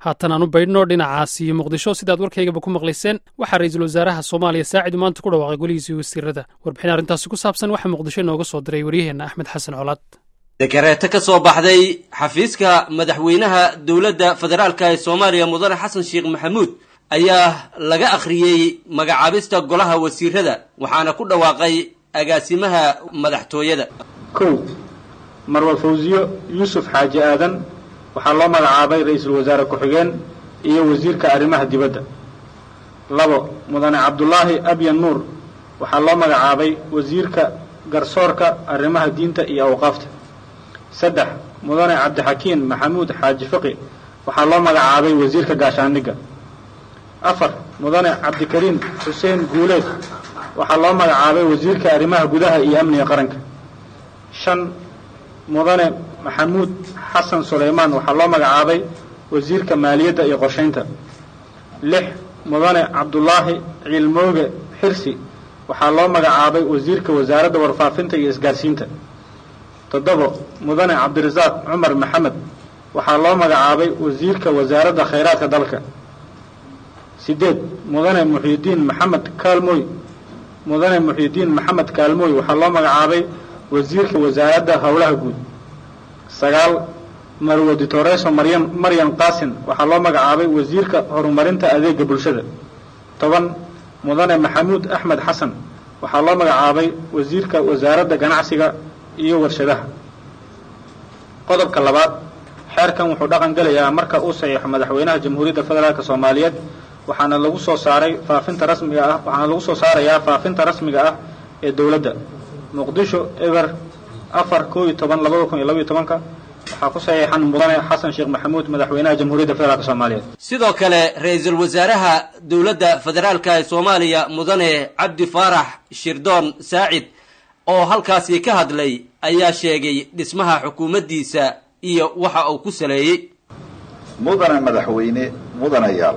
haatan aan u baydhno dhinacaas iyo muqdisho sidaad warkaygaba ku maqlayseen waxaa ra-iisul wasaaraha soomaaliya saacidu maanta ku dhawaaqay golihiisii wasiirada warbixin arrintaasi ku saabsan waxaa muqdisho inooga soo diray waryaheenna axmed xasan colaad dekareeto ka soo baxday xafiiska madaxweynaha dowladda federaalka ee soomaaliya mudane xasan sheekh maxamuud ayaa laga akhriyey magacaabista golaha wasiirada waxaana ku dhawaaqay agaasimaha madaxtooyada kow marwal fawsiyo yuusuf xaaji aadan waxaa loo magacaabay ra-iisul wasaare ku-xigeen iyo wasiirka arrimaha dibadda labo mudane cabdulaahi abyan nuur waxaa loo magacaabay wasiirka garsoorka arrimaha diinta iyo awqaafta saddex mudane cabdixakiin maxamuud xaaji fiqi waxaa loo magacaabay wasiirka gaashaandhigga afar mudane cabdikariim xuseen guuleed waxaa loo magacaabay wasiirka arrimaha gudaha iyo amniga qaranka shan mudane maxamuud xasan sulaymaan waxaa loo magacaabay wasiirka maaliyadda iyo qorshaynta lix mudane cabdulaahi ciilmooge xirsi waxaa loo magacaabay wasiirka wasaaradda warfaafinta iyo isgaarsiinta toddobo mudane cabdirasaaq cumar maxamed waxaa loo magacaabay wasiirka wasaaradda khayraadka dalka sideed mudane muxiidiin maxamed kaalmooy mudane muxiidiin maxamed kaalmooy waxaa loo magacaabay wasiirka wasaaradda howlaha guud sagaal marwo ditoreso maryan maryan qaasin waxaa loo magacaabay wasiirka horumarinta adeega bulshada toban mudane maxamuud axmed xasan waxaa loo magacaabay wasiirka wasaaradda ganacsiga iyo warshadaha qodobka labaad xeerkan wuxuu dhaqan gelayaa marka uu saxiixo madaxweynaha jamhuuriyadda federaalk soomaaliyeed waxaana lagu soo saaray faafinta rasmiga ah waxaana lagu soo saarayaa faafinta rasmiga ah ee dowladda muqdisho eber afar koo iyo toban labada kun iyo labaiyo tobanka waxaa ku saxiixan mudane xasan sheekh maxamuud madaxweynaha jamhuuriyadda federaalk soomaaliyeed sidoo kale ra-iisul wasaaraha dowladda federaalka ee soomaaliya mudane cabdi faarax shirdoon saacid oo halkaasi ka hadlay ayaa sheegay dhismaha xukuumaddiisa iyo waxa uu ku saleeyey mudane madaxweyne mudanayaal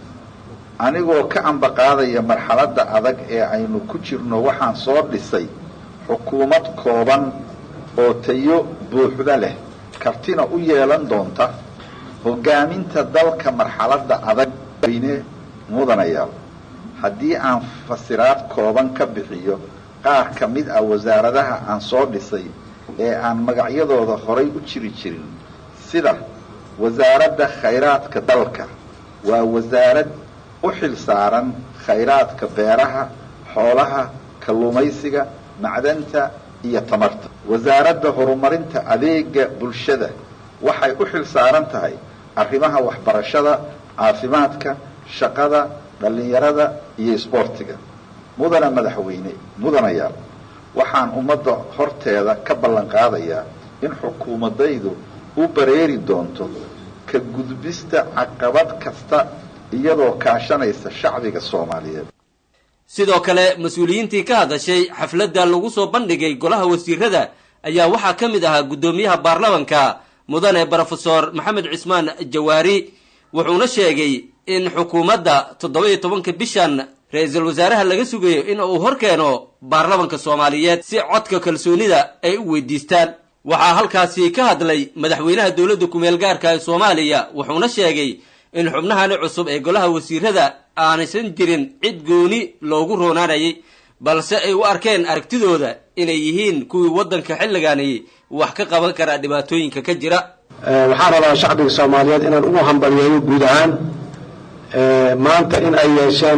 anigoo ka ambaqaadaya marxaladda adag ee aynu ku jirno waxaan soo dhisay xukuumad kooban oo tayo buuxda leh kartina u yeelan doonta hoggaaminta dalka marxaladda adag weyne mudanayaal haddii aan fasiraad kooban ka bixiyo qaar ka mid ah wasaaradaha aan soo dhisay ee aan magacyadooda horay u jiri jirin sida wasaaradda khayraadka dalka waa wasaarad u xil saaran khayraadka beeraha xoolaha kalluumaysiga macdanta iyo tamarta wasaaradda horumarinta adeega bulshada waxay u xil saaran tahay arrimaha waxbarashada caafimaadka shaqada dhallinyarada iyo isboortiga mudane madaxweyne mudanayaal waxaan ummadda horteeda ka ballan qaadayaa in xukuumadaydu u bareeri doonto ka gudbista caqabad kasta iyadoo kaashanaysa shacbiga soomaaliyeed sidoo kale mas-uuliyiintii ka hadashay xafladda lagu soo bandhigay golaha wasiirada ayaa waxaa ka mid ahaa guddoomiyaha baarlamanka mudane brofesor maxamed cismaan jawaari wuxuuna sheegay in xukuumadda toddoba-iyo tobanka bishan ra-iisul wasaaraha laga sugayo in uu hor keeno baarlamanka soomaaliyeed si codka kalsoonida ay u weydiistaan waxaa halkaasi ka hadlay madaxweynaha dowladda kumeel gaarka ee soomaaliya wuxuuna sheegay in xubnahani cusub ee golaha wasiirada aanaysan jirin cid gooni loogu roonaanayay balse ay u arkeen aragtidooda inay yihiin kuwii waddanka xilligaani wax ka qaban kara dhibaatooyinka ka jira waxaan rabaa shacbiga soomaaliyeed inaan ugu hambaliyeeyo guud ahaan maanta in ay yeesheen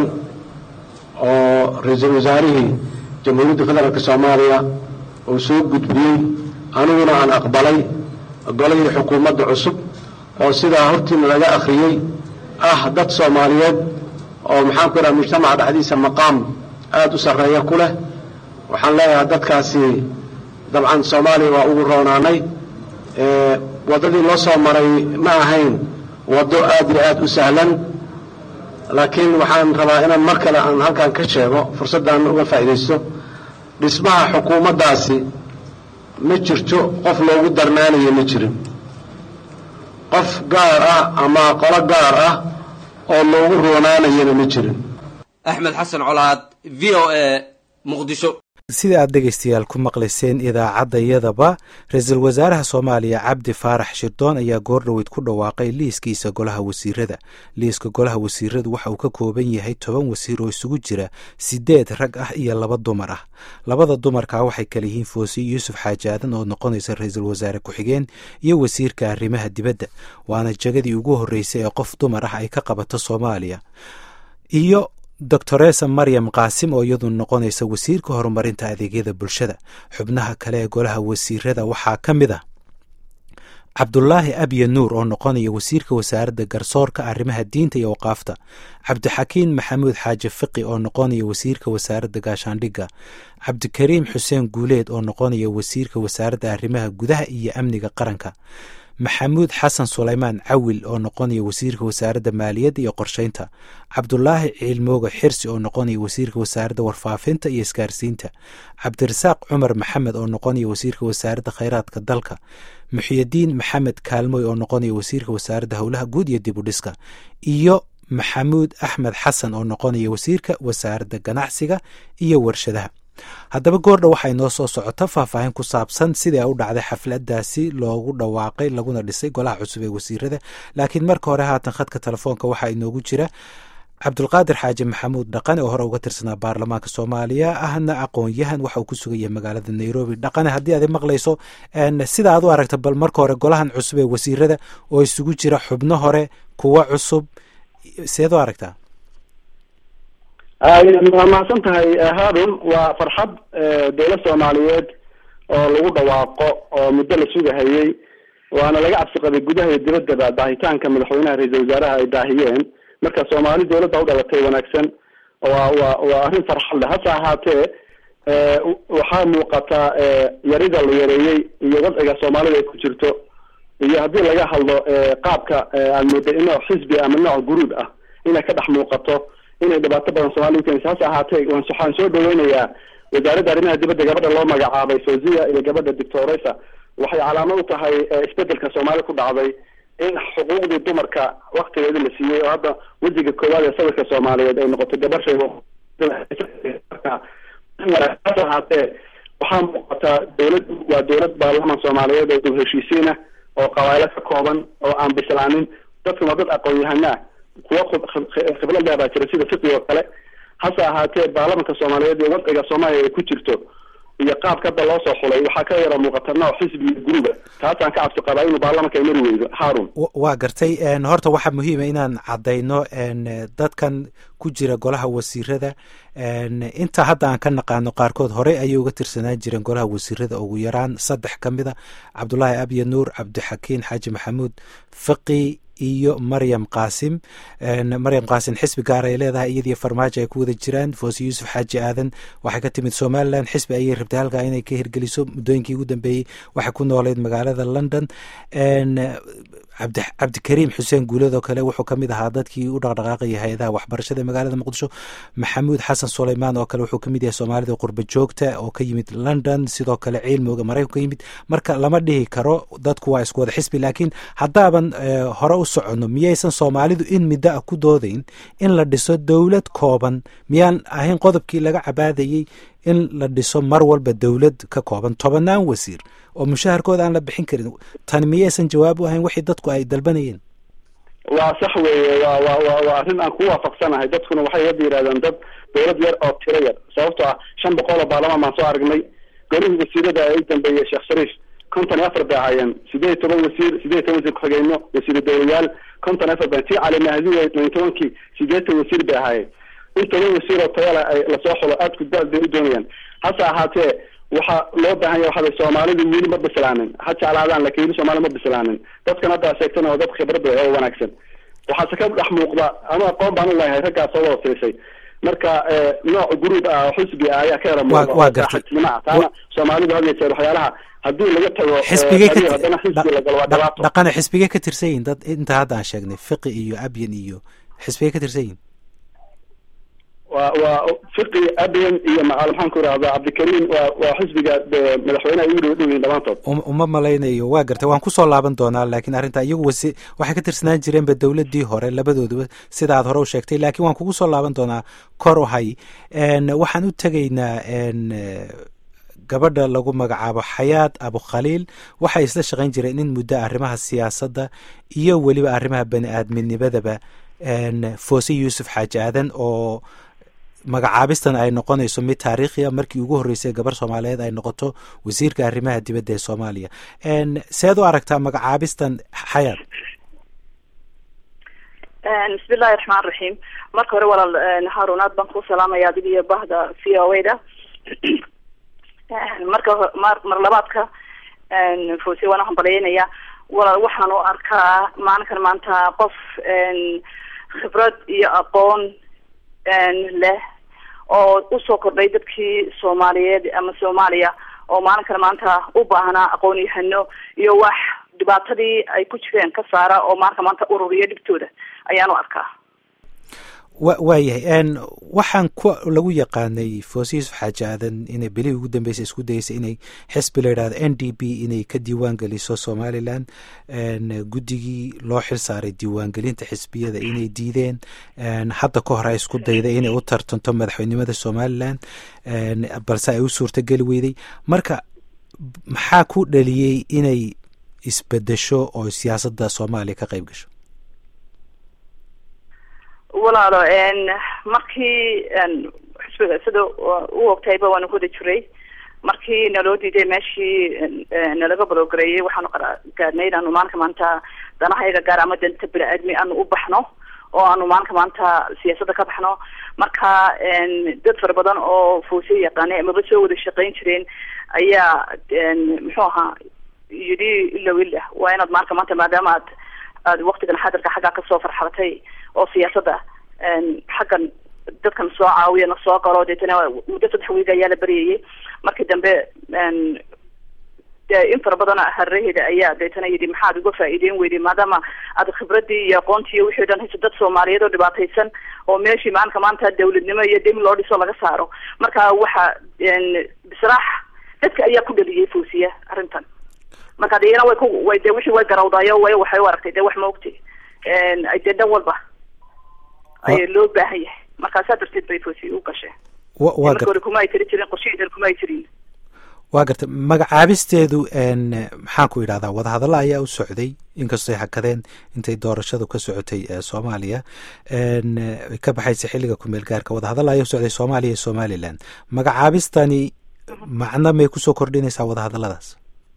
oo ra-iisul wasaarihii jamhuuriyadda federaalk soomaaliya uu soo gudbiyey aniguna aan aqbalay golihii xukuumadda cusub oo sidaa hortiina laga akhriyey ah dad soomaaliyeed oo maxaan ku idhaha mujtamaca dhexdiisa maqaam aada u sarreeya ku leh waxaan leeyahay dadkaasi dabcan soomaaliya waa ugu roonaanay waddadii loo soo maray ma ahayn waddo aad iyo aad u sahlan laakiin waxaan rabaa inaan mar kale aan halkan ka sheego fursaddan uga faa'iidaysto dhismaha xukuumaddaasi ma jirto qof loogu darnaanayo ma jirin qof gaar ah ama qolo gaar ah oo loogu roonaanayana ma jirin axmed xasan colaad v o a muqdisho sida aad dhegaystayaal ku maqlayseen idaacaddayadaba ra-iisul wasaaraha soomaaliya cabdi faarax shirdoon ayaa goordhoweyd ku dhawaaqay liiskiisa golaha wasiirada liiska golaha wasiiradu waxa uu ka kooban yahay toban wasiir oo isugu jira sideed rag ah iyo laba dumar ah labada dumarkaa waxay kala yihiin foosiy yuusuf xaajaadan oo noqonaysa ra-iisul wasaare ku-xigeen iyo wasiirka arrimaha dibadda waana jagadii ugu horreysay ee qof dumar ah ay ka qabato soomaaliya iyo doctoresa maryam qaasim oo iyadu noqonaysa wasiirka horumarinta adeegyada bulshada xubnaha kale ee golaha wasiirada waxaa ka mid a cabdulaahi abye nuur oo noqonaya wasiirka wasaaradda garsoorka arrimaha diinta iyo waqaafta cabdixakiin maxamuud xaaji fiqi oo noqonaya wasiirka wasaaradda gaashaandhigga cabdikariim xuseen guuleed oo noqonaya wasiirka wasaaradda arrimaha gudaha iyo amniga qaranka maxamuud xasan sulaymaan cawil oo noqonaya wasiirka wasaaradda maaliyadda iyo qorsheynta cabdulaahi ciilmooga xirsi oo noqonaya wasiirka wasaaradda warfaafinta iyo isgaarsiinta cabdirasaaq cumar maxamed oo noqonaya wasiirka wasaaradda kheyraadka dalka muxiyadiin maxamed kaalmoy oo noqonaya wasiirka wasaaradda howlaha guud iyo dib u dhiska iyo maxamuud axmed xasan oo noqonaya wasiirka wasaaradda ganacsiga iyo warshadaha haddaba goordha waxay noo soo socota faahfaahin ku saabsan sidii u dhacday xafladaasi loogu dhawaaqay laguna dhisay golaha cusub ee wasiirada laakiin marka hore haatan khadka telefoonka waxaa inoogu jira cabdulqaadir xaaji maxamuud dhaqane oo hore uga tirsanaa baarlamaanka soomaaliya ahna aqoon-yahan waxa uu ku sugaya magaalada nairobi dhaqane haddii aad maqlayso sida aad u aragta bal marka hore golahan cusub ee wasiirada oo isugu jira xubno hore kuwo cusub seed u aragtaa waa mahadsan tahay haarun waa farxad dowlad soomaaliyeed oo lagu dhawaaqo oo muddo la sugahayey waana laga cabsi qabay gudaha iyo dibaddaba daahitaanka madaxweynaha ra-iisal wasaaraha ay daahiyeen marka soomaali dowladda u dhalatay wanaagsan waa waa waa arrin farxad leh hase ahaatee waxaa muuqata yarida la yareeyey iyo wadciga soomaalida ay ku jirto iyo haddii laga hadlo qaabka aad mooday nooc xisbi ama nooc guruub ah inay ka dhex muuqato inay dhibaato badan soomaliya ukeenaysa hase ahaatee waxaan soo dhaweynayaa wasaaradda arrimaha dibadda gabadha loo magacaabay fawziya iyo gabadha doctoresa waxay calaamad u tahay isbedelka soomaali ku dhacday in xuquuqdii dumarka waktigeedii la siiyey oo hadda wejiga koowaad ee sawirka soomaaliyeed ay noqotay gabar shay hase ahaatee waxaa muuqataa dowladdu waa dowlad baarlaman soomaaliyeed oo dib heshiisiin ah oo qabaaylo ka kooban oo aan bislaanin dadkan waa dad aqoon-yahana ah kuwo khibrad leh baa jira sida fiqi oo kale hase ahaatee baarlamanka soomaaliyeed iyo wadciga soomaaliya ay ku jirto iyo qaabka hadda loo soo xulay waxaa ka yara muuqata nooc xisbi iyo guruba taasaan ka cabsi qabaa inuu baarlamanka ay mari weydo haarun waa gartay horta waxaa muhiima inaan caddayno dadkan ku jira golaha wasiirada inta hadda aan ka naqaano qaarkood horey ayay uga tirsanaan jireen golaha wasiirada ugu yaraan saddex ka mid a cabdulaahi abye nuur cabdixakiin xaaji maxamuud fiqi iyo maryam qaasim maryam qaasim xisbi gaar ay leedahay iyadii farmaajo ay ku wada jiraan foose yuusuf xaaji aadan waxay ka timid somalilan xisbi ayay rabtay halkaa inay ka hirgeliso muddooyinkii ugu dambeeyey waxay ku nooleyd magaalada london cabdikariim xuseen guulad oo kale wuxuu kamid ahaa dadkii u dhaqdhaqaaqaya hay-adaha waxbarashada magaalada muqdisho maxamuud xasan suleymaan oo kale wuxuu kamid yahay soomaalida qurba joogta oo ka yimid london sidoo kale ciilmooga maraykan ka yimid marka lama dhihi karo dadku waa isku wada xisbi laakiin haddaaban hore u soconno miyaysan soomaalidu in middo ah ku doodayn in la dhiso dowlad kooban miyaan ahayn qodobkii laga cabaadayey in la dhiso mar walba dowlad ka kooban tobanaan wasiir oo mushaharkooda aan la bixin karin tani miyaysan jawaab u ahayn wixii dadku ay dalbanayeen waa sax weeye wa wa wa waa arrin aan ku waafaqsanahay dadkuna waxay hadda yidhahdeen dad dowlad yar oo tiro yar sababtoo ah shan boqol oo baarlamaan baan soo aragnay golihii wasiirada ay dambeeyey sheekh shariif konton iyo afar bay ahaayeen sideed iyo toban wasiir sideed iyo toban wasiir ku-xigeenyo wasiiru dowlayaal konton iyo afar bay tii cali mahdi iyo tobankii sideetan wasiir bay ahaayeen in toban wasiir oo tayala ay lasoo xulo aad ku daal bay u doonayaan hase ahaatee waxaa loo baahan yahay waxaa soomaalidu weli ma bislaanin ha jeclaadaan lakin weli soomaali ma bislaanin dadkan hadda sheegtana waa dad khibrad leh oo wanaagsan waxaase ka dhex muuqda ama aqoon baan u leeyahay raggaas oo wada siisay marka nooc guruub ah oo xisbi ah ayaa ka yara muuqda taana soomaalidu had yeejeer waxyaalaha haddii laga tago xisbigay haddana xisbi la galo waa dhibaato dhaqane xisbigay ka tirsan yihin dad inta hadda aan sheegnay fiqi iyo abyan iyo xisbigay ka tirsan yihin waa waa fiqi abian iyo macal maxaan ku irahdaa cabdikariim waa waa xisbiga madaxweyneha ugu dhow dhow yihin dhamaantood uma malaynayo waa gartay waan kusoo laaban doonaa laakiin arrinta iyagu wasi waxay ka tirsanaan jireenba dowladdii hore labadooduba sida aad hore u sheegtay laakiin waan kugu soo laaban doonaa kor u hay waxaan u tegaynaa gabadha lagu magacaabo xayaad abukhaliil waxay isla shaqayn jireen in muddo arrimaha siyaasadda iyo weliba arrimaha bani aadminimadaba foose yuusuf xaaji aadan oo magacaabistan ay noqonayso mid taariikhiya markii ugu horreysay gabar soomaaliyeed ay noqoto wasiirka arrimaha dibadda ee soomaaliya seed u aragtaa magacaabistan xayaad bismillahi raxmaan raxiim marka hore walaal haarun aad baan kuu salaamaya adig iyo bahda v o a da marka mar mar labaadka foose waan uhambalyeynaya walaal waxaan u arkaa maalinkan maanta qof khibrad iyo aqoon leh oo usoo kordhay dadkii soomaaliyeed ama soomaaliya oo maalinkan maanta u baahnaa aqoon yahano iyo wax dhibaatadii ay ku jireen ka saara oo maalinka maanta ururiya dhibtooda ayaan u arkaa wa waayahay waxaan ku lagu yaqaanay foose yuusuf xaaji aadan inay belihii ugu dambeysay isku dayeysay inay xisbi la yidhahdo n d b inay ka diiwaan geliso somalilan guddigii loo xil saaray diiwaangelinta xisbiyada inay diideen hadda ka hore ay isku dayday inay u tartanto madaxweynimada somalilan balse ay u suurtogeli weyday marka maxaa ku dhaliyey inay isbedesho oo siyaasadda soomaaliya ka qayb gasho walaalo markii xisbiga sida u ogtayba waanu kuwada jiray markii naloo diiday meeshii nalaga baloogareeyay waxaanu gaadhnay inaanu maalinka maanta danahayaga gaar ama danta bini-aadmi aanu u baxno oo aanu maalinka maanta siyaasadda ka baxno marka dad fara badan oo foose yaqaanay amaba soo wada shaqayn jireen ayaa muxuu ahaa yidhi ilow ila waa inaad maalinka maanta maadaama aad aad waktigan xadirka xaggaa kasoo farxalatay oo siyaasadda xaggan dadkan soo caawiya na soo galo deetana muddo saddex wiig ayaa la beryayay markii dambe de in fara badan hareheeda ayaa deetana yidhi maxaad uga faa'iideyn weyday maadaama aad khibradii iyo aqoontii iyo wixii o dhan hayso dad soomaaliyeed oo dhibaataysan oo meeshii maalinka maanta dawladnimo iyo demi loo dhiso laga saaro marka waxa bisraax dadka ayaa ku dhaliyay foosiya arrintan marka de iyana way ku way de wixii way garawdaayo way waxay u aragtay de wax ma ogti dee dhan walba ay loo baahan yahay markaasaa darteed bay fosi u gasheen marka hore kuma ay tiri jirin qorshaheedan kuma ay jirin waa gartay magacaabisteedu maxaan ku idhahdaa wadahadallo ayaa u socday inkastoo ay hakadeen intay doorashadu ka socotay soomaaliya ka baxaysa xilliga kumeel gaarka wadahadallo ayaa u socday soomaaliya iyo somalilan magacaabistani macno may kusoo kordhinaysaa wadahadalladaas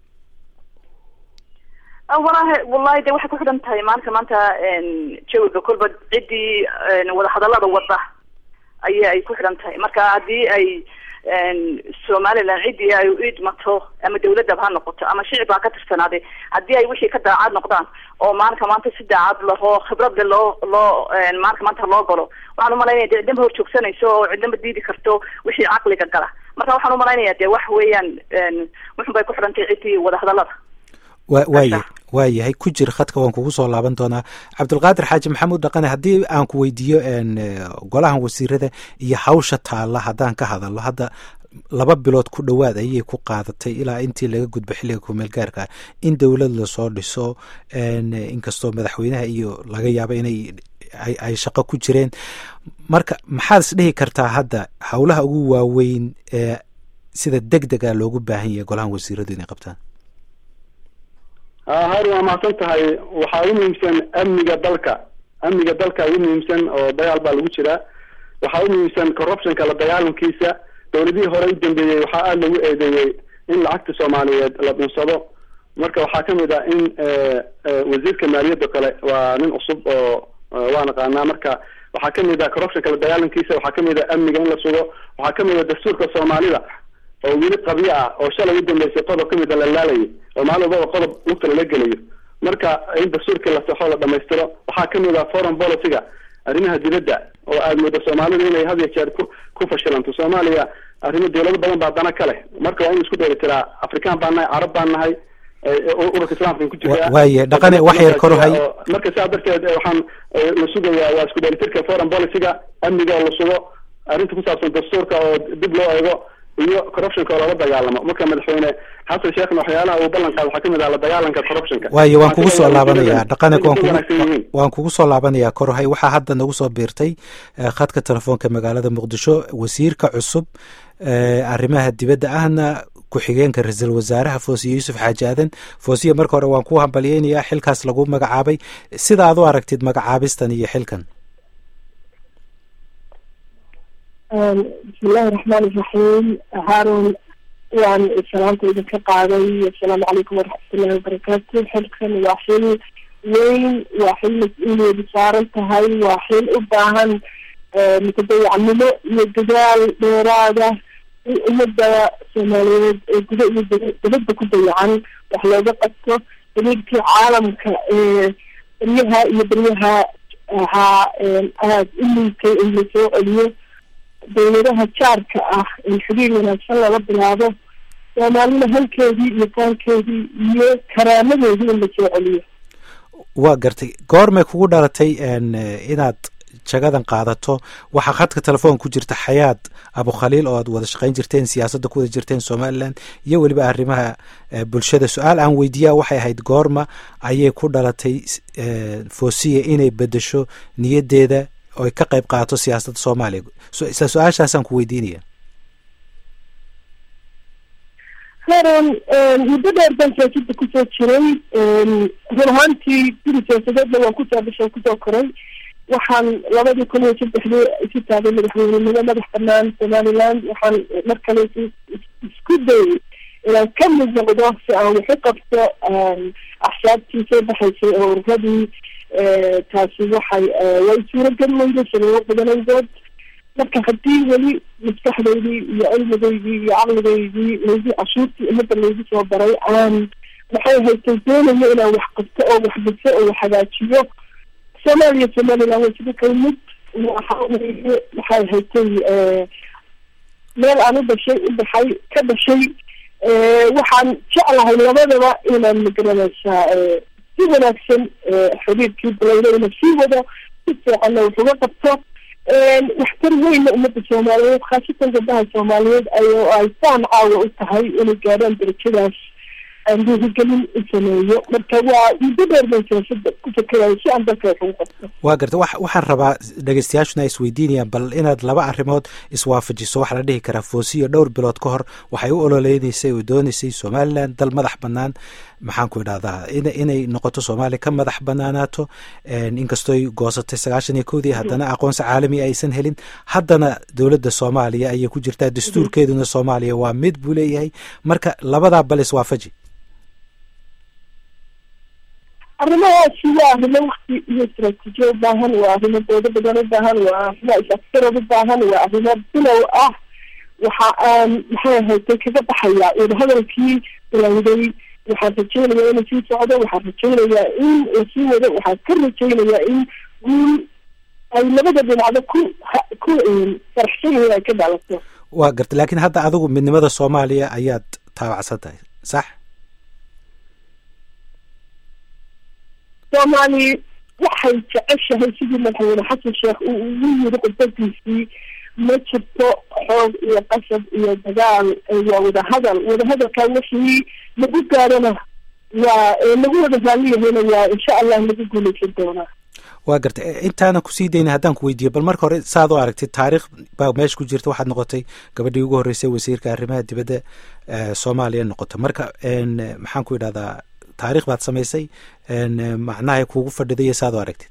walahi wallahi de waxay ku xidhan tahay maalinka maanta jawiga kolba ciddii wadahadallada wada aya ay ku xidhan tahay marka haddii ay somalilan ciddii ay u idmato ama dawladaba ha noqoto ama shicib ha ka tirsanaaday haddii ay wixii ka daacad noqdaan oo maalinka maanta si daacad lahoo khibrada loo loo maalinka maanta loo galo waxaan umalaynaya de cidnaba hor joogsanayso oo cidnaba diidi karto wixii caqliga gala marka waxaan umalaynaya de wax weeyaan wuxun bay ku xidhan tahay ciddii wadahadallada wa waaya waa yahay ku jir khadka waan kugu soo laaban doonaa cabdulqaadir xaaji maxamuud dhaqane haddii aan ku weydiiyo golahan wasiirada iyo hawsha taalla haddaan ka hadalno hadda laba bilood ku dhowaad ayay ku qaadatay ilaa intii laga gudbo xilliga kumeel gaarka in dowlad lasoo dhiso inkastoo madaxweynaha iyo laga yaabo inay ay shaqo ku jireen marka maxaad is dhihi kartaa hadda howlaha ugu waaweyn ee sida deg dega loogu baahan yahay golahan wasiiradu inay qabtaan harun waa mahadsan tahay waxaa ugu muhiimsan amniga dalka amniga dalka ugu muhiimsan oo dagaal baa lagu jiraa waxaa ugu muhiimsan corruptionka la dagaalankiisa dawladihii hore u dambeeyey waxaa aada lagu eedeeyey in lacagta soomaaliyeed la dhunsado marka waxaa kamid ah in wasiirka maaliyadda kale waa nin cusub oo waa naqaanaa marka waxaa kamid ah corruptionka la dagaalankiisa waxaa kamid ah amniga in la sugo waxaa kamid ah dastuurka soomaalida oo weli qabyo ah oo shalay u dambeysay qodob kamid a la laalayay oo maalin walbaba qodob lugta lala gelayo marka in dastuurkii la saxo la dhamaystiro waxaa kamid ah foreign policyga arrimaha dibadda oo aada moodo soomaalida inay had iyo jeer ku ku fashilanto soomaaliya arrimo dawlado badan baa dana ka leh marka waa in isku dheeli tiraa afrikaan baan nahay carab baan nahay ururka islaamkan ku jira waaye dhaqane wax yar kor hay marka saa darteed waxaan la sugayaa waa isku dheelitirka foreign policyga amniga oo la sugo arrinta ku saabsan dastuurka oo dib loo eego iyo corruptionka oo lala dagaalamo marka madaxweyne xasan sheekhna waxyaalaha uu ballan qaado waxaa kamid ah la dagaalanka corruptionka waayo waan kugu soo laabanayaa dhaqanek waan Inay kugu wanaagsan yihiin. waan kugu soo laabanayaa korhay waxaa hadda nagu soo biirtay eh, khadka telefoonka magaalada muqdisho wasiirka cusub eh, arrimaha dibadda ahna ku-xigeenka ra-iisul wasaaraha foosiye yuusuf xaaji aadan foosiye marka hore waan ku hambalyeynayaa xilkaas lagu magacaabay sida aad u aragtid magacaabistan iyo xilkan bismillahi raxmaan iraxiim haarun waan salaanta idinka qaaday assalaamu calaykum waraxmatullahi wabarakaatu xilkan waa xil weyn waa xil mas-uuliyadu saaran tahay waa xil u baahan mutadayacnimo iyo dadaal dheeraada in ummadda soomaaliyeed ee guda iyo daba- dabadda ku dayacan wax looga qabto xiriirkii caalamka ee beryaha iyo beryaha ahaa aada u liitay in la soo celiyo dawladaha jaarka ah in xiriir wanaagsan lala bilaabo soomaalina halkeedii iyo faankeedii iyo karaamadeedii in la soo celiyo waa gartay goormay kugu dhalatay en, eh, inaad jagadan qaadato waxaa khadka telefoon ku jirta xayaad abukhaliil oo aad wada shaqayn jirteen siyaasadda ku wada jirteen somalilan iyo weliba arrimaha eh, bulshada su-aal aan weydiiyaa waxay ahayd goorma ayay ku dhalatay eh, foosiya inay bedesho niyaddeeda oo ay ka qayb qaadato siyaasadda soomaaliya so, isla su-aashaasaan ku weydiinaya haran muddo dheer baan siyaasadda kusoo jiray run ahaantii guri siyaasadeedna waan kusoo dhashay kusoo koray waxaan labadii kun iyo saddexdii isu taagay madaxweynenimo madax banaan somaliland waxaan mar kale is- is- isku dayay inaan ka mid noqdo si aan waxu qabto axsaabtii soo baxaysay oo ururadii taasi waxay way suuragal weyday sababo badanaydood marka haddii weli maskaxdaydii iyo cilmigaydii iyo caqligaydii laygu cashuurtii ummadda laygu soo baray aan maxay haytay doonayo inaan wax qabto oo wax dhiso oo wax hagaajiyo soomaaliya somaliland way sida kala mid waxa weye maxay haytay meel aan u dhashay u baxay ka dhashay waxaan jeclahay labadaba inaan magaranaysaa si wanaagsan xiriirkii balayna ina sii wado si fiicanna wax uga qabto waxtar weynna ummadda soomaaliyeed khaasatan gabdaha soomaaliyeed ay ay saan caawa u tahay inay gaadhaan darajadaas aan dhiirigelin u sameeyo marka waa muddo dheer bay siyaasada ku fakerayo si aan dalka wax ugu qabto waa garta wa waxaan rabaa dhegeystayaashuna ay isweydiinayaan bal inaad laba arrimood iswaafajiso waxaa la dhihi karaa foosiyo dhowr bilood ka hor waxay u ololeyneysay oo dooneysay somalilan dal madax bannaan maxaan ku idhahdaa in inay noqoto soomaaliya ka madax banaanaato inkastooy goosatay sagaashan iyo kowdii haddana aqoonsi caalami aysan helin haddana dowladda soomaaliya ayay ku jirtaa dastuurkeeduna soomaaliya waa mid buu leeyahay marka labadaa bal iswaafaji arrimahaasi waa arrimo wakti iyo istraatiijiya u baahan waa arrimo doodo badan u baahan waa arrimo is-afgarad u baahan waa arrimo bilow ah waxa aan maxay ahaytay kaga baxayaa wadahadalkii bilowday waxaan rajaynayaa inuu sii socdo waxaan rajaynayaa in lasii wado waxaan ka rajaynayaa in guul ay labada dhinacdo ku ku faraxsan yihiin ay ka dhalato waa garta laakiin hadda adigu midnimada soomaaliya ayaad taabacsan tahay sax soomaali waxay jeceshahay sidii madaxweyne xasan sheekh uu ugu yiri khudbadiisii ma jirto xoog iyo qasab iyo dagaal waa wadahadal wadahadalkaa wixii lagu gaarana waa lagu wada raalliyahayna waa insha allah lagu guuleysan doonaa waa garta intaanan kusii dayna haddaan ku weydiiyo bal marka hore saad u aragtay taariikh baa meesha ku jirta waxaad noqotay gabadhii ugu horreysay wasiirka arrimaha dibadda soomaaliya noqota marka maxaan ku idhahdaa taarikh baad samaysay macnahay kuugu fadhidayo saad u aragtid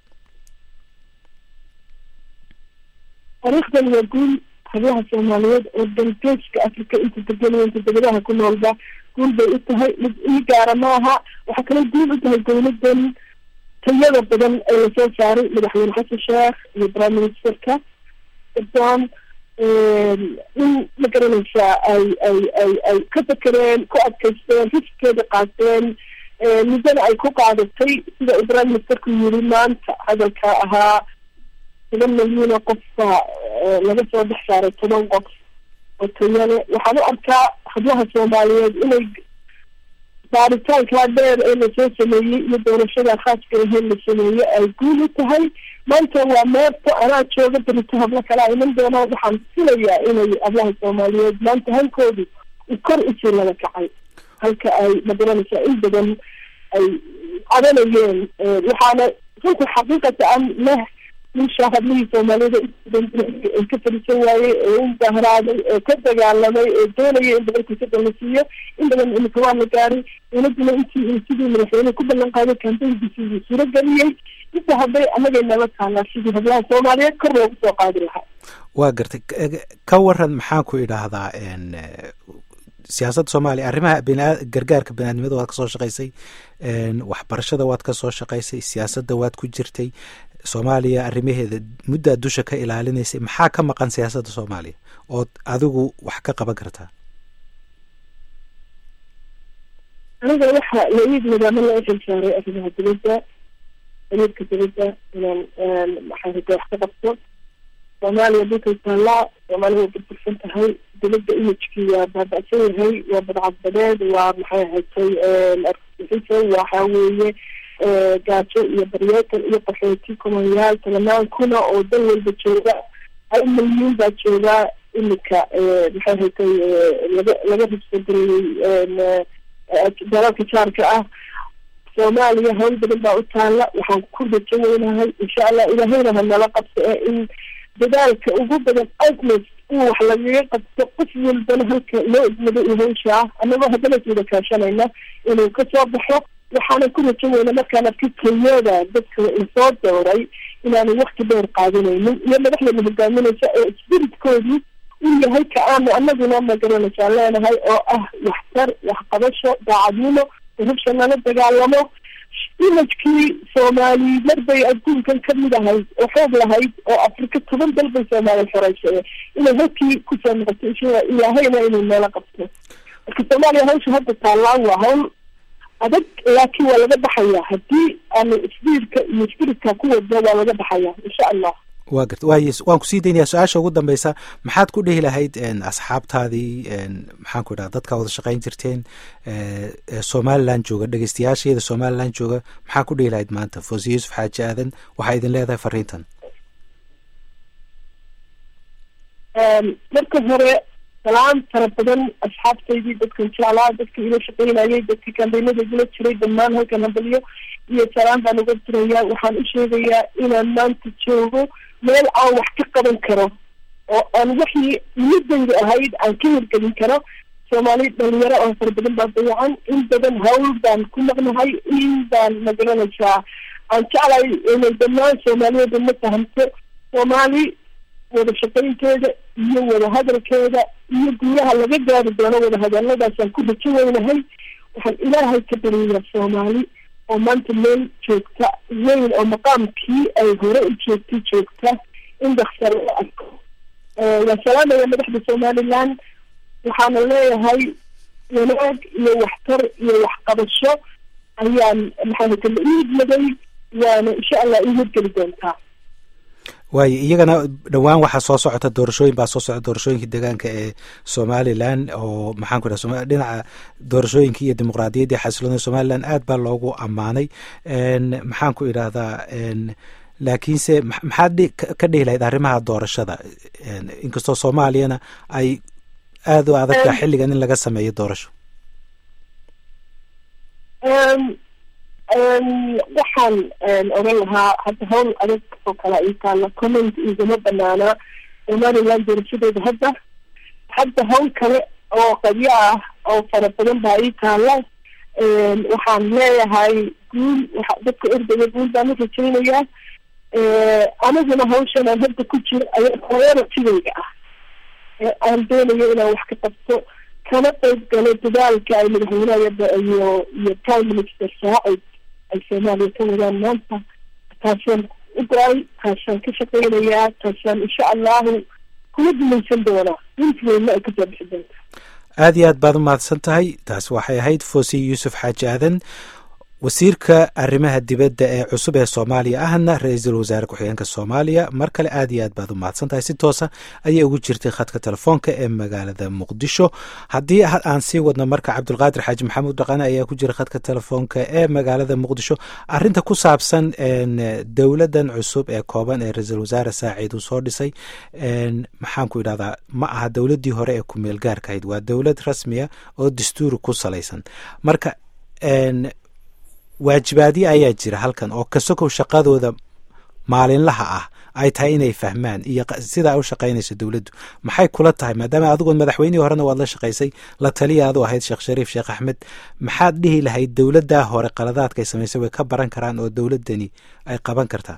taariikhdan waa guul hablaha soomaaliyeed oo dalgeeska africa inta deganaya inta degadaha ku noolba guul bay u tahay mid ii gaara maaha waxaa kaloo guul u tahay dowladan tayada badan ee lasoo saaray madaxweyne xasan sheekh iyo prime ministerka don in ma garanaysaa ay ay ay ay ka fakereen ku adkaysteen riskeeda qaateen muddana ay ku qaadatay sida uu prime ministerku yiri maanta hadalka ahaa toban milyan oo qof baa laga soo dhex saaray toban qof oo tayale waxaan u arkaa hablaha soomaaliyeed inay baaritaankaa dheer ee lasoo sameeyey iyo doorashada khaaska ahee la sameeyey ay guul u tahay maanta waa meerta anaa jooga berito hablo kalaa iman doonaa waxaan filayaa inay hablaha soomaaliyeed maanta hankoodu kor usii laga kacay halka ay magaranaysaa in badan ay cadanayeen waxaana runta xaqiiqata an leh wiisha hablihii soomaaliyeed ay ka fadhiisan waayey ee u bahraaday ee ka dagaalamay ee doonaya in boqolkiisa la siiyo in badan imika waa la gaaray dowladuna intii sidii madaxweyne ku ballan qaaday kambeynkiisi uu suuro geliyey inta hadday anagay nala taalaa sidii hablaha soomaaliyeed kor loogu soo qaadi lahaa waa gartay ka waran maxaan ku idhaahdaa siyaasadda soomaaliya arrimaha bina gargaarka biniadnimada waad ka soo shaqaysay waxbarashada waad ka soo shaqaysay siyaasadda waad ku jirtay soomaaliya arrimaheeda muddaa dusha ka ilaalinaysay maxaa ka maqan siyaasadda soomaaliya ood adigu wax ka qaban kartaa aniga waxa la-iid nidaamo loo xil saaray arrimaha dibadda xiriirka dibadda inaan maxaa hada wax ka qabto soomaaliya dhulkay taallaa soomaaliya way burbursan tahay dibadda imijkii waa baaba'san yahay waa badcadbadeed waa maxay ahatay argixisa waxa weeye gaajo iyo baryeetan iyo qaxooti kumayaal tobanaan kuna oo dal walba jooga hal milyuun baa joogaa imika maxay ahatay laga laga ribsagareyey dalalka jaarka ah soomaaliya hawl badan baa u taalla waxaan ku rajo weynahay insha allah ilaahayna hanala qabto ee in dadaalka ugu badan outlet in wax lagaga qabto qof walbana halka loo idmado iyo hawsha ah annagoo haddana iswada kaashanayna inuu kasoo baxo waxaana ku rajo weyna markaan arkay kenyada dadka lasoo dooray inaanu wakti dheer qaadanaynin iyo madaxdana hogaaminaysa ee spiritkoodii uu yahay ka aanu anaguna magaranaysaa leenahay oo ah waxtar waxqabasho daacadnimo rabsha lala dagaalamo imajkii soomaali marbay adduunkan kamid ahayd oo xoog lahayd oo afrika toban dal bay soomaaliya xoreysay inay halkii kusoo noqoto insha ilaahayna inuu meelo qabto marka soomaaliya hawsha hadda taallaan waa hawl adag laakiin waa laga baxayaa haddii aanu isbiirka iyo spiritka ku wadno waa laga baxayaa insha allah wa garta waay waan kusii daynayaa su-aasha ugu dambeysa maxaad ku dhihi lahayd asxaabtaadii maxaan ku idhaha dadkaa wada shaqayn jirteen somaliland jooga dhegeystayaasheeda somaliland jooga maxaa ku dhihi lahayd maanta foose yuusuf xaaji aadan waxaa idin leedahay fariintan marka hore salaam fara badan asxaabtaydii dadkan jeclaa dadka ila shaqaynayay dadkii kambeynada igula jiray dhammaan halkan hadalyo iyo salaam baan uga dirayaa waxaan u sheegayaa inaan maanta joogo meel aan wax ka qaban karo oo aan waxii nimadayda ahayd aan ka hirgelin karo soomaali dhalinyaro oo fara badan baa dayacan in badan hawl baan ku maqnahay in baan magaranaysaa aan jeclay inay dhammaan soomaaliyeeda ma fahamto soomaali wada shaqaynteeda iyo wada hadalkeeda iyo guulaha laga gaari doono wada hadaladaasaan ku rajo weynahay waxaan ilaahay ka baryayaa soomaali oo maanta meel joogta weyn oo maqaamkii ay hore u joogtay joogta in daksar la arko waa salaamaya madaxda somaliland waxaana leeyahay wanaag iyo waxtar iyo waxqabasho ayaan maxaa kala iidmaday waana insha allah ii hirgeli doontaa waayo iyagana dhowaan waxaa soo socota doorashooyin baa soo socota doorashooyinka deegaanka ee somalilan oo maxaan ku idhaha dhinaca doorashooyinka iyo dimuqraadiyadda xasiloonida somalilan aad baa loogu ammaanay maxaan ku idhaahdaa laakiinse maxaad ka dhihi lahayd arrimaha doorashada inkastoo soomaaliyana ay aada u adagtaa xilligan in laga sameeyo doorasho waxaan oran lahaa hadda hawl adag oo kale ii taalla comment igama banaanaa somaliland doorashadeeda hadda hadda hawl kale oo qabyo ah oo fara badan baa ii taalla waxaan leeyahay guul dadka erdayga guul baan u rajaynayaa aniguna hawshan aan hadda ku jiro ayaa prioritigayga ah aan doonayo inaan wax ka qabto kana qayb galo dadaalka ay madaxweynaha iyo iyo prime minister saacid ay soomaaliya ka wadaan maanta taasaan u go-ay taasaan ka shaqeynayaa taasaan insha allahu kula dumaysan doonaa intiweyna ay kasoo bixi doonta aada iyo aad baad u mahadsan tahay taas waxay ahayd foosiy yuusuf xaaji aadan wasiirka arrimaha dibadda ee cusub ee soomaaliya ahna ra-iisul wasaare ku-xigeenka soomaaliya mar kale aad iyo aad baad u mahadsan tahay si toosa ayay ugu jirtay khadka telefoonka ee magaalada muqdisho haddii aan sii wadno marka cabdulqaadir xaaji maxamuud dhaqane ayaa ku jira khadka telefoonka ee magaalada muqdisho arinta ku saabsan dowladan cusub ee kooban ee ra-iisul wasaare saacid uu soo dhisay maxaan ku idhahdaa ma aha dowladdii hore ee kumeel gaarka ahayd waa dowlad rasmiya oo dastuuri ku salaysan marka waajibaadyo ayaa jira halkan oo kasokow shaqadooda maalinlaha ah ay tahay inay fahmaan iyo sidaa u shaqaynayso dowladdu maxay kula tahay maadaama adigoon madaxweynihii horena waad la shaqaysay la taliya adu ahayd sheekh shariif sheekh axmed maxaad dhihi lahayd dowladdaa hore qaladaadkay samaysay way ka baran karaan oo dowladdani ay qaban kartaa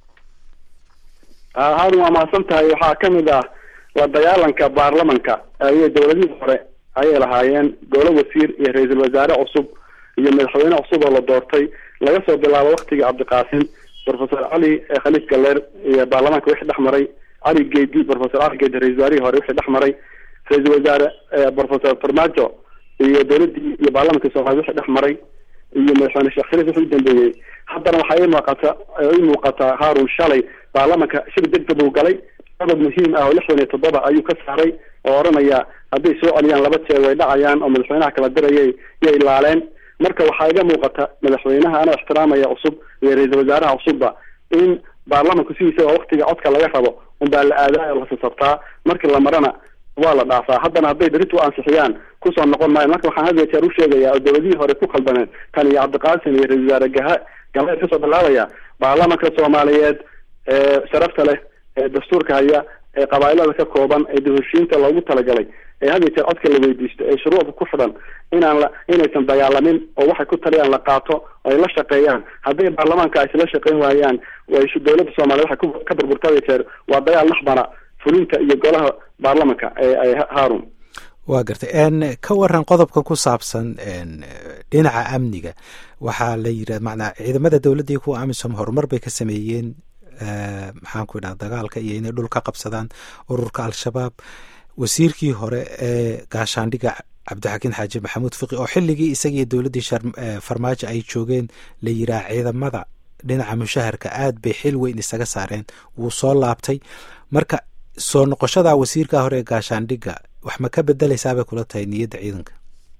haarun waa mahadsan tahay waxaa kamid ah la dagaalanka baarlamanka ayay dowladihii hore ayay lahaayeen golo wasiir iyo ra-iisul wasaare cusub iyo madaxweyne cusub oo la doortay laga soo bilaabo waktigii cabdiqaasim professor cali khaliif galeer iyo baarlamaanka wixii dhex maray cali geedi professor cali geedi ra-isul wasaarihii hore wixii dhex maray ra-iisul wasaare professor farmaajo iyo dowladdii iyo baarlamanka soomaaliya wixii dhex maray iyo madaxweyne sheekh shariif wixii u dambeeyey haddana waxaa ii muuqata ii muuqataa haarun shalay baarlamanka shir degdeg uu galay qodob muhiim ah oo lixdan iyo toddoba ayuu ka saaray oo odhanaya hadday soo celiyaan laba jeer way dhacayaan oo madaxweynaha kala dirayay yay ilaaleen marka waxaa iga muuqata madaxweynaha anoo ixtiraamaya cusub iyo ra-iisul wasaaraha cusubba in baarlamanku sidiisa waa waktiga codka laga rabo unbaa la aadayo la sasabtaa markii la marana waa la dhaafaa haddana hadday berrit u ansixiyaan kusoo noqon maayo marka waxaan had iyo jeer u sheegaya oo dowladihii hore ku khaldameen tan iyo cabdiqaasim iyo ra-isul wasaare gaha galeed kasoo bilaabaya baarlamanka soomaaliyeed ee sharafta leh ee dastuurka haya ee qabaailada ka kooban ee dahoshiinta loogu talagalay ee had iyo jeer codka la weydiisto ee shuruucda ku xidhan inaan la inaysan dagaalamin oo waxay ku taliyaan la qaato oo ay la shaqeeyaan hadday baarlamaanka ay isla shaqeyn waayaan way dowladda soomaaliya waxay ka burburta had iyo jeer waa dagaal naxbara fulinta iyo golaha baarlamanka ee haarun waa gartay ka waran qodobka ku saabsan dhinaca amniga waxaa la yidhah macnaa ciidamada dowladda iyo kuwa amisom horumar bay ka sameeyeen maxaan ku idhaha dagaalka iyo inay dhul ka qabsadaan ururka al-shabaab wasiirkii hore ee gaashaandhiga cabdixakiin xaaji maxamuud fiqi oo xilligii isagiiyo dowladdii farmaajo ay joogeen la yiraa ciidamada dhinaca mushaharka aad bay xil weyn isaga saareen wuu soo laabtay marka soo noqoshada wasiirka hore ee gaashaandhiga wax ma ka bedeleysaabay kula tahay niyadda ciidanka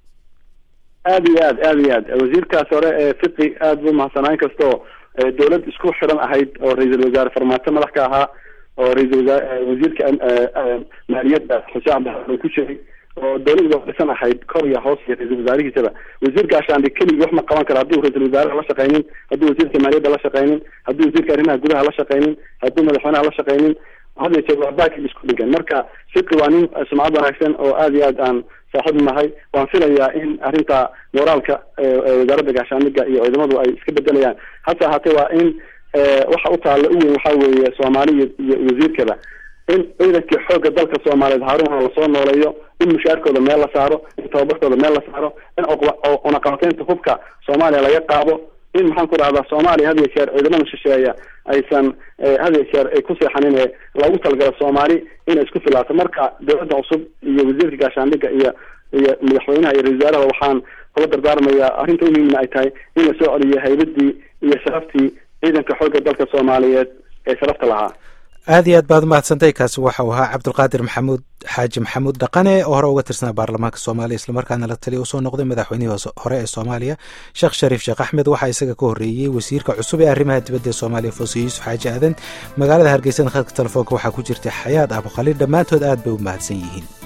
aada iyo aad aada iyo aad wasiirkaas hore ee fiqi aada buu mahadsanaa in kastoo dowlad isku xidhan ahayd oo ra-iisul wasaare farmaajo madax ka ahaa oo ra-isul wasaare wasiirka maaliyadda xuseen cabdixasan ku jiray oo dowladda dhisan ahayd kor iyo hoos iyo ra-isul wasaarihiisaba wasiir gaashaandhig keligii wax ma qaban karo hadduu ra-isul wasaaraha la shaqaynin hadduu wasiirka maaliyadda la shaqaynin hadduu wasiirka arrimaha gudaha la shaqaynin hadduu madaxweynaha la shaqaynin had iyo jeer waa baakig isku dhigan marka fiqi waa nin sumcad wanaagsan oo aada iyo aad aan saaxiib nahay waan filayaa in arrinta moraalka wasaaradda gaashaandhiga iyo ciidamadu ay iska bedelayaan hase ahaatee waa in waxa u taalla u weyn waxaa weeye soomaali iyo wasiirkaba in ciidankii xoogga dalka soomaaliyeed haaruna lasoo nooleeyo in mushaarkooda meel la saaro in tababarkooda meel la saaro in cunaqabateynta hubka soomaaliya laga qaado in maxaan ku dhahdaa soomaaliya had iyo jeer ciidamada shisheeya aysan had iyo jeer ay ku seexanin ee loogu talagalo soomaali inay isku filaato marka dowladda cusub iyo wasiirka gaashaandhiga iyo iyo madaxweynaha iyo ra-isul wasaaraha waxaan kula dardaarmayaa arrinta u muhiimna ay tahay in la soo celiyo haybadii iyo sharaftii ciidanka xoogga dalka soomaaliyeed ee sharafta lahaa aad iyo aad baad umahadsantay kaasi waxau ahaa cabdulqaadir maxamuud xaaji maxamuud dhaqane oo hore uga tirsanaa baarlamaanka soomaaliya islamarkaana la taliya usoo noqday madaxweynihii hore ee soomaaliya sheekh shariif sheekh axmed waxaa isaga ka horreeyey wasiirka cusub ee arrimaha dibadda ee soomaaliya foose yuusuf xaaji aadan magaalada hargeysana khadka telefoonka waxaa ku jirtay xayaad abukhaliil dhammaantood aad bay u mahadsan yihiin